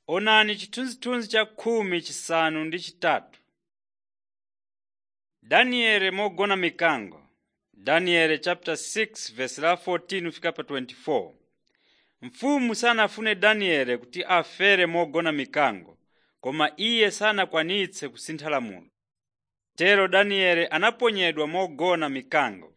Onani chithunzithunzi cha khumi chisanu ndi chitatu. Danieli mogona mikango Daniel chapter 6 verse la 14 fika pa 24. Mfumu sanafune Danieli kuti afere mogona mikango, koma iye sanakwanitse kusintha lamulo. Tero Danieli anaponyedwa mogona mikango.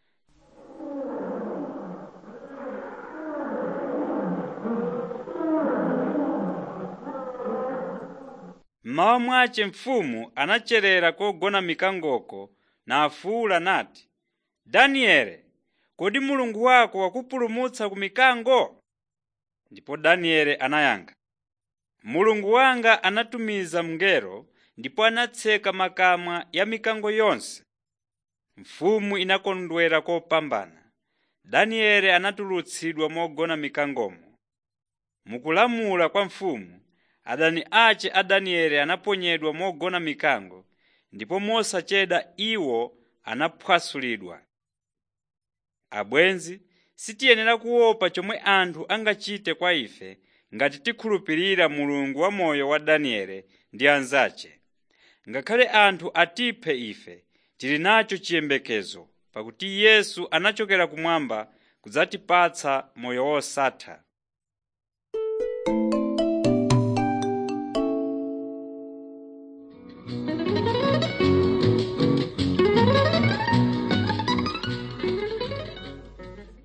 Mmawa mwace mfumu anacherera kogona mikangoko nafuwula nati, Danieli, kodi Mulungu wako wakupulumutsa ku mikango? Ndipo Danieli anayankha, Mulungu wanga anatumiza mngelo ndipo anatseka makamwa ya mikango yonse. Mfumu inakondwera kopambana. Danieli anatulutsidwa mogona mikangomo. Mukulamula kwa mfumu, adani ace a Danieli anaponyedwa mogona mikango ndipo mosachedwa iwo anaphwasulidwa. Abwenzi, sitiyenera kuopa chomwe anthu angachite kwa ife ngati tikhulupirira Mulungu wamoyo wa Danieli ndi anzace. Ngakhale anthu atiphe ife, tili nacho chiyembekezo pakuti Yesu anachokera kumwamba kudzatipatsa moyo wosatha.